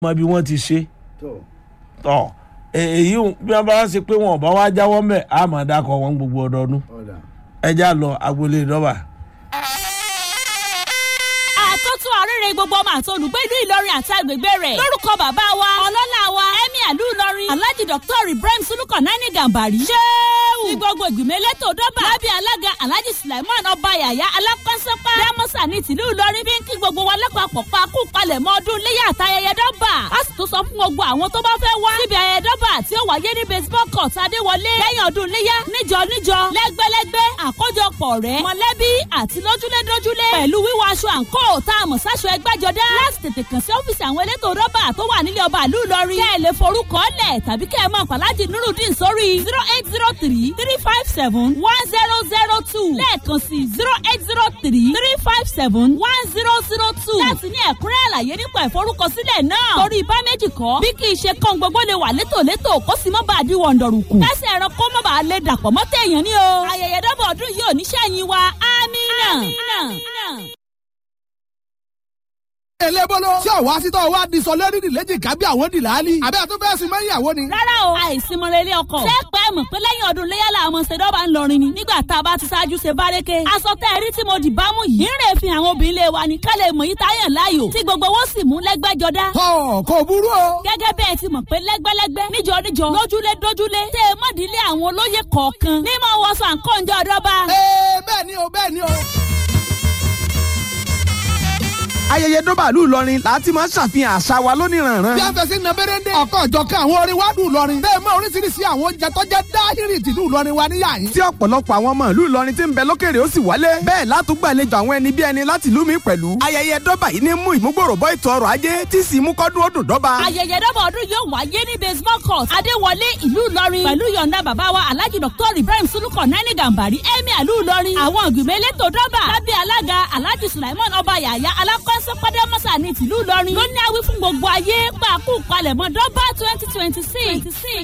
mọ bí wọ́n ti ṣe tó tọ̀ èyí bí wọ́n bá ṣe pé wọn ò bá wá jáwọ́ mẹ́ àmọ́ dákọ̀ wọn gbogbo ọdọọdún ọ̀dà. ẹja lọ agboolé ìdọ́bà. àtúntò àrèrè gbogbo ọmọ àti olùgbé ìlú ìlọrin àti agbègbè rẹ̀ lórúkọ bàbá wa ọlọ́lá wa ẹ̀mí àlú ìlọrin alhaji dr ibrahim sulukan nani gambari ṣéwù ní gbogbo ìgbìmọ̀ elétò dọ́bà lábẹ́ alága alhaji sulaiman ọba yàyà alákọ́sẹ́pá dámọ́sà ní tìlú ìlọrin bí ń kí gbogbo wa lápapọ̀ pa kú palẹ̀ mọ́ ọdún léyà àtayẹyẹ dọ́bà a sì tún sọ fún gbogbo àwọn tó bá fẹ́ wá síbi ayẹyẹ dọ́bà tí ó wáyé ní baseball court adéwọlé lẹ́yìn ọdún léyà níjọ níjọ lẹ́gbẹ́lẹ́gbẹ́ àkójọpọ̀ rẹ̀ mọ̀lẹ́bí àti lójúlédójúlé pẹ̀lú wíwọ aṣọ àǹkó tá a mọ̀ sáṣọ ẹgbẹ́jọdá láti tètè kàn sí ọ́fíìsì àwọn elétò rọ́bà tó wà nílé ọba ìlú ìlọrin kẹ́ ẹ lè forúkọ lẹ̀ tàbí kẹ́ ẹ mọ̀ pàlájì nurudeen sórí zero eight zero three three five seven one zero zero two lẹ́ẹ̀kan sí zero eight zero three three five seven one zero zero two láti ní ẹ̀kúnrẹ́ àlàyé nípa ìforúkọsílẹ̀ náà torí ibà méjì kọ́ bí kì í ṣe kán gbogbo lè wà létòlétò kó sì mọ́ bá a di wọ̀ndọ̀rùkù kẹ́sì ẹ̀rọ kó mọ́ bá a lè dàpọ̀ mọ́ téèyàn ní o ayẹyẹ dọ́bọ̀ ọdún yìí ò ní sẹ́yìn wa amínà. elébóló tí ọ̀wá sítọ́ wa di sọ lórí ìlẹ́jì kábí àwọn dìláàlì àbẹ́ àtúntò ẹ̀sìn mẹ́yìn àwọn ni. rárá o àìsímọ̀rẹ́ ilé ọkọ̀. ṣé pẹ́ mọ̀ pé lẹ́yìn ọdún léyàlá àwọn ṣèdọ́bà ń lọrin ni nígbà tá a bá ti ṣáájú ṣe bárẹ́kẹ́. aṣọ tẹ́ ẹ rí tí mo dì bá mú yìí. ń rè fi àwọn obìnrin lé wa ní ká lè mọ̀ yí táyàn láàyò tí gbogbo wọn sì mú lẹ́gbẹ́jọdá. tọ kò burú o. gẹ́gẹ́ bẹ́ẹ̀ ti mọ̀ pé lẹ́gbẹ́lẹ́gbẹ́ níjọ níjọ lójúlé dójúlé tẹ́ ẹ mọ̀dílé àwọn olóyè kọ̀ọ̀kan ní mọ̀ wọ́sọ̀ àǹkọ́njọ́ ọ̀dọ́ba. ee bẹ́ẹ̀ ni o bẹ́ẹ̀ ni o ayẹyẹ dọ́bàlú ìlọrin láti máa ń ṣàfihàn àṣà wa lóníranran. bí a fẹ́ sí na bẹ́rẹ́ndé. ọkọ̀ ìjọkan àwọn orin wa dùn lọrin. bẹ́ẹ̀ mọ oríṣiríṣi àwọn oúnjẹ tó jẹ́ dáhìrì tìlú ìlọrin wa níyà yín. tí ọ̀pọ̀lọpọ̀ àwọn ọmọ ìlú ìlọrin ti ń bẹ lókèrè ó sì wálé. bẹ́ẹ̀ látúgbàlejò àwọn ẹni bí ẹni láti ìlú mi pẹ̀lú. ayẹyẹ dọ́bà yìí ní mú ìmúgbòrò bọ́ ètò ọrọ̀ ajé tí sì mú kọ́dún ó dùn dọ́bà. ayẹyẹ dọ́bà ọdún yóò wáyé ní baseball court adéwọlé ìlú ìlọrin pẹ̀lú yọ̀ǹda bàbá wa alhaji dr ibrahim sulukọ nani gambari emir ìlú ìlọrin àwọn ìgbìmọ̀ elétò dọ́bà lábẹ́ alága alhaji sulaiman ọba yàyà alákọ́sọ́ pàdémọ́sà ní tìlú ìlọrin ló ní awí fún gbogbo ayé pàákù palẹ̀mọ́ dọ́bà twenty twenty six.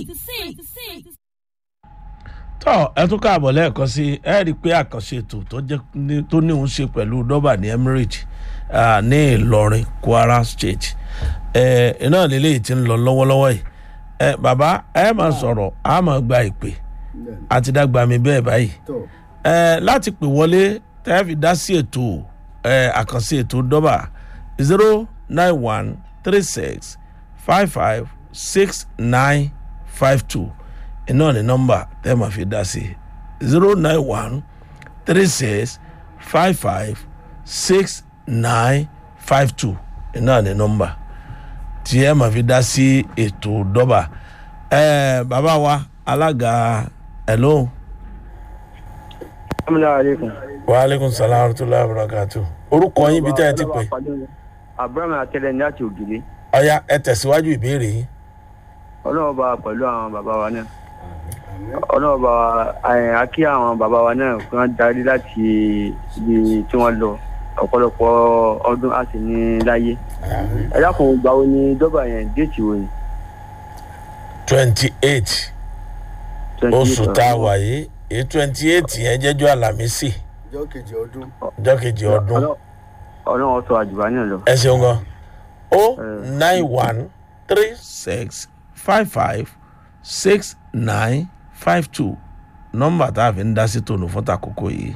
tọ́ ẹ tún káàbọ̀ lẹ́ẹ̀kan sí ẹ rí i pé àkànṣe ètò tó jẹ́ ní- tó ní òun ṣe pẹ̀lú dọ́bà ní emirate ah, ní ìlọrin kwara state ẹ iná lélẹ́yìí ti ń lọ lọ́wọ́lọ́wọ́ yìí ẹ bàbá ẹ máa sọ̀rọ̀ a máa gba ìpè àti dàgbà mi bẹ́ẹ̀ báyìí tó ẹ láti pè wọlé tẹ́ fi dá sí ètò ẹ àkànṣe ètò dọ́bà zero nine one three six five five six nine five two iná ní nọ́mbà tẹ́ máa fi dá sí zero nine one three six five five six nine five two iná ní nọ́mbà tí ẹ máa fi dá sí ètò dọ́bà ẹ bàbá wa alága ẹ̀ lóhùn Assalamualaikum. waaleykum salaam wa rahmatulahi wa barakatu. orúkọ yín bí tẹ́ ẹ ti pè. Abraham Atẹ́lẹ̀ ní láti ògiri. ọ̀ya ẹ tẹ̀síwájú ìbéèrè yín. Ọlọ́run bá wa pẹ̀lú àwọn bàbá wa náà. Ọlọ́run bá wa ẹ̀, a kí àwọn bàbá wa náà kí wọ́n darí láti ibi tí wọ́n lọ. Ọ̀pọ̀lọpọ̀ ọdún á sì ní láyé. Ẹ dákun ìgbà wo ni dọ́bà yẹn déètì wo ni? twenty eight 28 oṣù tá a wà yìí èyí twenty eight yẹn jẹ́jọ́ àlàmísì ọjọ́ kejì ọdún. ọjọ́ kejì ọdún. Ọlọ́- Ọlọ́run sọ àjùbá náà lọ. ẹ ṣeun gan. o nine one three six five five six nine five two nọ́mbà tá a fi ń dá sí tòun fún takoko yìí.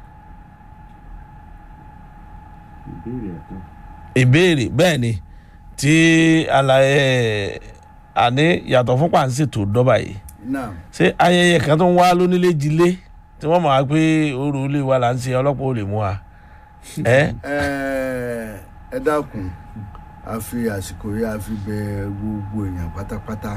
ìbéèrè bẹ́ẹ̀ ni tí àlàyé àní yàtọ̀ fún pàǹsẹ̀tò dọ́bà yìí náà ṣé ayẹyẹ kan tó ń wá lónílé jilé tí wọ́n mọ̀ wá pé oru ilé wa là ń ṣe ọlọ́pàá ò lè mú wa. ẹ ẹ ẹ dákun a fi àsìkò yìí a fi bẹ gbogbo èèyàn pátápátá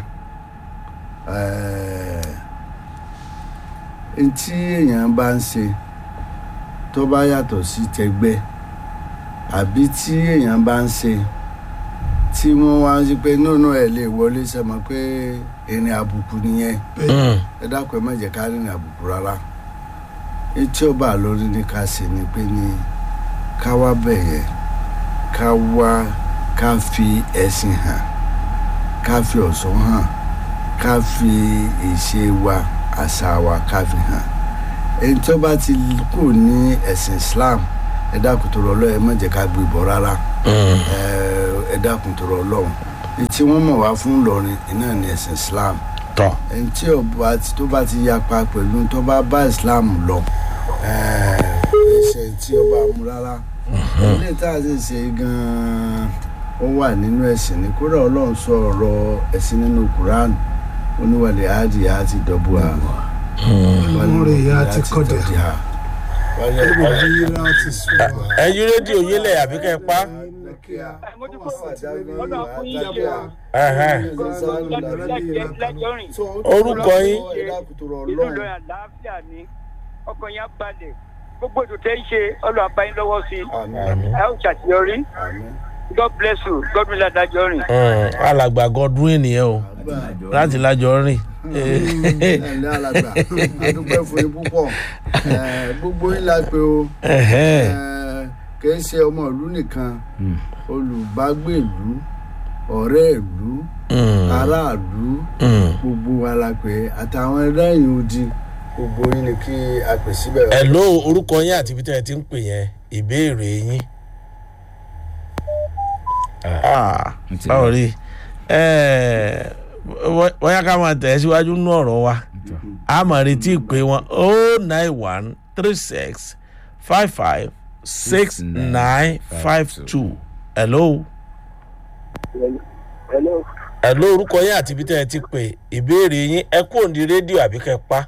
ẹ ntí èèyàn bá ń ṣe tó bá yàtọ̀ sí tẹgbẹ́ àbí tí èèyàn bá ń ṣe tí wọ́n wá ń ṣe pé nínú ẹ̀ lè wọlé sẹ́mọ pé ìrìn àbùkù nìyẹn ẹ dákun ẹ má jẹ́ ká rìnrìn àbùkù rárá etí ọba lórí ni ká ṣe ni pé ní ká wá bẹ̀yẹ ká wá ká fi ẹ̀sìn hàn ká fi ọ̀ṣọ́ hàn ká fi ìṣe wa àṣà wa ká fi hàn èyí tó bá ti kù ní ẹ̀sìn Islam ẹ dákun tó rọ Ọlọ́run ẹ má jẹ́ ká gbé bọ́ rárá ẹ ẹ dákun tó rọ Ọlọ́run tí wọ́n mọ̀ wá fún Ìlọrin iná ní ẹ̀sìn Islam tọ́ ẹni tí ọba tó bá ti yapa pẹ̀lú tó bá bá Islam lọ ẹsẹ̀ tí ọba mú rárá ilé tá a sì ṣe gan-an ó wà nínú ẹ̀sìn ní kódà Ọlọ́run sọ ọ̀rọ̀ ẹ̀sìn nínú Quran oníwàlẹ̀ áàdì àti dọ̀bù à Olórí ìyá ti kọ̀dẹ̀. wálé Olórí ìyá ti sùn. ẹyin rédíò yílẹ̀ àbí kẹ́ ẹ pa. Ẹhẹ́n. Orúkọ yín? inú lọ àlàáfíà ni ọkàn yẹn á balẹ̀ gbogbo ètò tẹ́ ń ṣe ọlọ́ àbáyín lọ́wọ́ sí i Àmín. ẹ ó ṣàṣeyọrí god bless you god bless adájọ́ rìn. Mm, alàgbà Godwin nìyẹn o láti lájọ rìn. ẹ̀lẹ́ alàgbà adúpẹ́ fún yín púpọ̀ Eh, gbogbo yín la pé o Ẹhẹ́n. Eh, kì í ṣe ọmọ ìlú nìkan olùbágbé ìlú ọ̀rẹ́ ìlú Mm, aráàlú mm. gbogbo wa la pé àtàwọn ẹlẹ́yìn odi gbogbo yín ni kí a pè síbẹ̀. Hello orúkọ yín àti ibi tẹ́ ẹ ti ń pè yẹn ìbéèrè yín. Ah, báwo rí Eh, wọ́- bóyá ká máa tẹ̀ ẹ́ síwájú nínú ọ̀rọ̀ wa a máa retí ìpè wọn o nine one three six five five six nine five two hello. hello hello orúkọ yín àti ibi tẹ́ ẹ ti pè ìbéèrè yín ẹ kúrò ní rédíò àbí kẹ́ ẹ pa.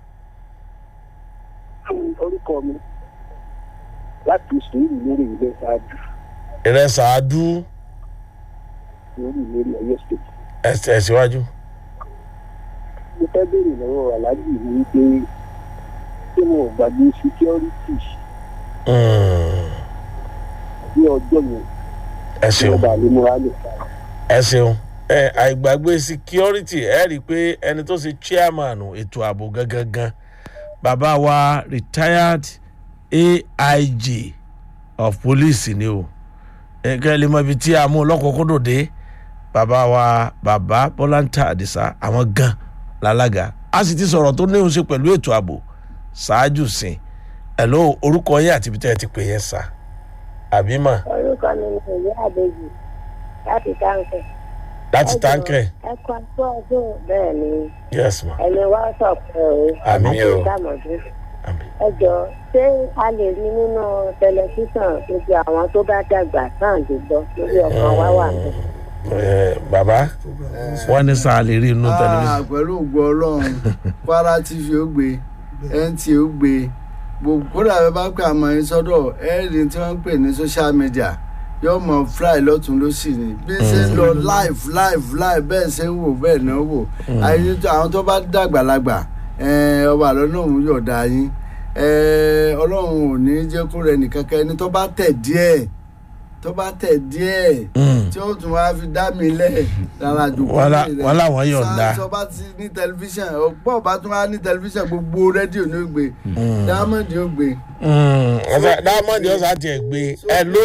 orúkọ mi láti sùúrù lórí ilé ṣáájú ìrẹsà adú sùúrù lórí ọyọ state ẹ tẹ̀ síwájú. mo fẹ́ béèrè lọ́wọ́ aláàjì mi wípé ṣé mo gbàgbé security Mm, ní ọjọ́ yẹn ẹ tí ṣeun. wọ́n bá lè múra lè fà á. ẹ ṣeun ẹ àìgbàgbé security ẹ rí i pé ẹni tó ṣe chairman ètò ààbò gangan bàbá wa retired aig of police ni o ẹgbẹ́ lè mọ ibi tí a mú lọ́kọ̀ọ́kọ́dọ̀ dé bàbá wa bàbá bọ́láńtà àdìsá àwọn gan lálága a sì ti sọ̀rọ̀ tó níhun ṣe pẹ̀lú ètò ààbò ṣáájú sìn ẹ̀ ló orúkọ yín àti ibi tẹ́ ẹ ti pè yẹn sá àbí mà orúkọ mi ni ìyá àbèjì láti táǹkẹ̀. láti táǹkẹ̀ ẹ kọ́ ẹjọ́ ọdún bẹ́ẹ̀ ni yes ma ẹni wá sọ̀pọ̀ o Àmín àti o. ìdámọ̀dún. àmì. ẹ jọ ṣé a lè rí nínú tẹlifíṣàn gbogbo àwọn tó bá dàgbà náà lè gbọ́ lórí ọkàn wá wà mí. Ẹ, bàbá wọn ní sáà lè rí inú Ah, tẹlifíṣàn. pẹ̀lú ògo ọlọ́run kwara tv ó gbé nta ó gbé gbogbo kódà bẹ́ẹ̀ bá pè àmọ́ yín sọ́dọ̀ ẹ́ẹ̀dì tí wọ́n ń pè ní social media yóò mọ fly lọ́tún lọ́sì ni bí ṣe ń lọ live live live bẹ́ẹ̀ ṣe ń wò bẹ́ẹ̀ náà wò àyè tó- àwọn tó bá dàgbàlagbà eh, ọba àlọ́nà òun yọ̀ọ̀dà yín eh, ọlọ́run ò ní jẹ́ kó rẹ nìkan kan ẹni tó bá tẹ̀ díẹ̀ tó bá tẹ̀ díẹ̀ tí ó tún wá fi dá mi lẹ̀ lára jòkó Wọ́n lá- lẹ́yìn rẹ̀. wọ́n láwọn yọ̀ǹda. Sáà tó bá ti ní tẹlifíṣàn ọ̀pọ̀ bá tún wá ní tẹlifíṣàn gbogbo rédíò ní ó gbé dámọ̀dì ó gbé. dámọ̀dì ọ̀sán tiẹ̀ gbé ẹ ló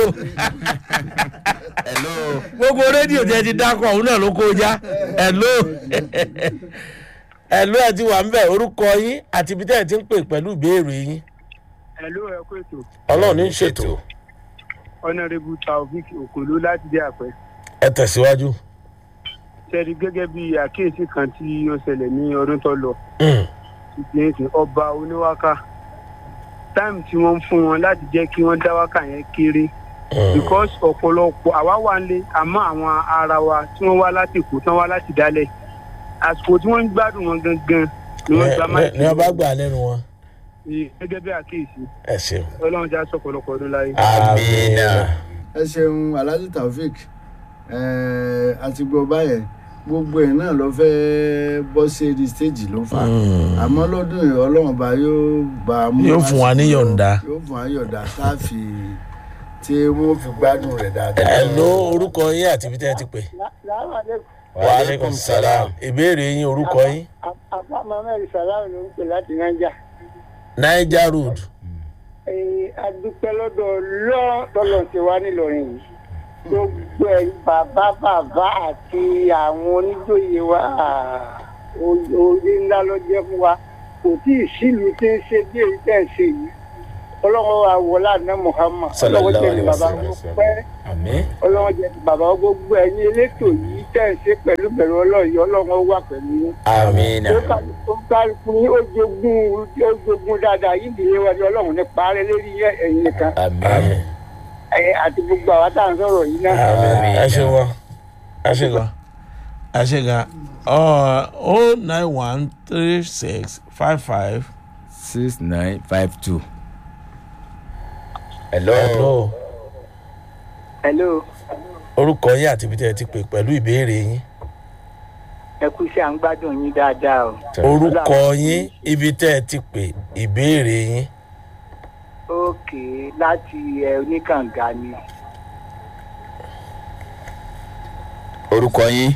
gbogbo rédíò tí ẹ ti dákọ̀ òun náà ló kó já ẹ ló ẹ ló ẹ ti wà ń bẹ̀ orúkọ yín àti ibi tẹ́ ẹ ti ń pè pẹ̀lú ìbéèrè yín hello ẹ kú ètò ọlọ́run ní í ṣètò honourable taofik okolo láti dé àpẹ ẹ tẹ̀síwájú. ṣẹ́ni gẹ́gẹ́ bí àkíyèsí kan tí ó ṣẹlẹ̀ ní ọdún tó lọ Mm, ìgbìyànjú ọba oníwáká táìmù tí wọ́n ń fún wọn láti jẹ́ kí wọ́n dá wákà yẹn kéré mm, because ọ̀pọ̀lọpọ̀ àwa wà ń lé àmọ́ àwọn ara wa tí wọ́n wá láti èkó tán wá láti dálẹ̀ àsìkò tí wọ́n ń gbádùn wọn gangan ni wọ́n gba ní- ní ọba gbà lẹ́nu wọn gẹ́gẹ́ bí àkíyèsí ẹ ṣeun. ọlọ́run já sọ̀pọ̀lọpọ̀ ọdún láyé. amina. ẹ ṣeun alhaji taofik ẹẹ, àti gbọ́ báyẹn gbogbo ẹ̀ náà ló fẹ́ bọ́ sí edi stage ló fà Mm. àmọ́ lọ́dún yìí ọlọ́run bá yóò bá a mú Yóò fún wa ní àsìkò- yọ̀ǹda. yóò fún wa ní yọ̀ǹda tá a fi tí wọ́n fi gbádùn rẹ̀ dáadáa. ẹ ló orúkọ yín àti ibi tẹ́ ẹ ti pè. wa aleykum salaam ìbéèrè yín orúkọ yín. àbá mohammed salam ló ń pè láti naija. niger road. adúpẹ́ lọ́dọ̀ lọ́dọ̀ ti wá nílọrin yìí gbogbo ẹ̀ bàbá bàbá àti àwọn oníjòyè wa o- orí ńlá ló jẹ́ fún wa kò tí ì sílùú tí ń ṣe bí èyí tẹ̀ ń ṣe yìí ọlọ́run wa wọlé àná muhammad ọlọ́run jẹ́ ti bàbá wọn pẹ́ àmín ọlọ́run jẹ́ ti bàbá wọn gbogbo ẹ̀yin elétò yìí tẹ̀ ṣe pẹ̀lú bẹ̀rù ọlọ́run yìí, ọlọ́run ó wà pẹ̀lú yín. amina ó ká- ó kálukú yín ó jogún ó jogún dáadáa yìí nìyẹn wájú ọlọ́run ní parẹ́ lérí yẹn ẹ̀yìn nìkan amina ẹ̀yìn àti gbogbo àwa tá à ń sọ̀rọ̀ yìí náà. Àmín. ẹ ṣe gan ẹ ṣe gan ẹ ṣe gan o nine one three six five five. six nine five two. hello. hello hello orúkọ yín àti ibi tí ẹ ti pè pẹ̀lú ìbéèrè yín ẹ kú sí à ń gbádùn yín dáadáa o. orúkọ yín ibi tẹ́ ẹ ti pè ìbéèrè yín òkè láti ẹ oníkànga ni. orúkọ yín.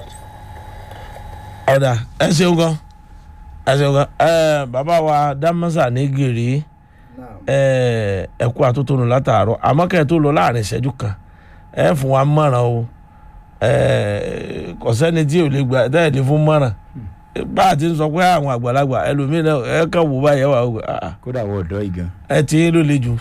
ọ̀dà ẹ ṣeun gan ẹ ṣeun gan ẹ bàbá wa dámọ́sà ní gèrè ẹ ẹ kú àtótónu látàárọ̀ àmọ́ kẹ́ ẹ tó lọ láàrin ìṣẹ́jú kan ẹ fún wa mọ̀ràn o ẹ kò sẹ́ni tí ò lè gbà tẹ́ ẹ lè fún mọ̀ràn bá a ti ń sọ pé àwọn àgbàlagbà ẹlòmíràn ẹ kàn wò báyẹn wà ó ah, kódà wọ ọ̀dọ́ yìí gan. ẹ ti ń lò le jù.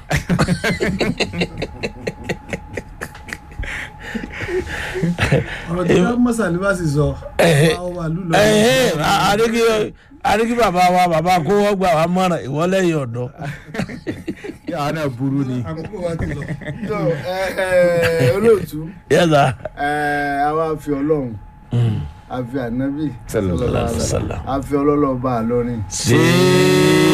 ọ̀rọ̀ tí wọ́n mọ̀sálí bá sì sọ Ẹ̀hẹ́. àwọn wà lùlọ. ẹ̀hẹ́, a- àríkí àríkí bàbá wa bàbá kó wọ́n gbà wá mọ̀ràn ìwọ́lẹ́yìn ọ̀dọ́. yàrá náà burú ni. àkókò wa ti lọ. tó ẹ ẹ olóòtú yẹ́sà. ẹ a wá fi ọlọ́run a fi ànábì Sallallahu alaihi wasallam. a fi ọlọ́lọ́ bá a lórin ṣé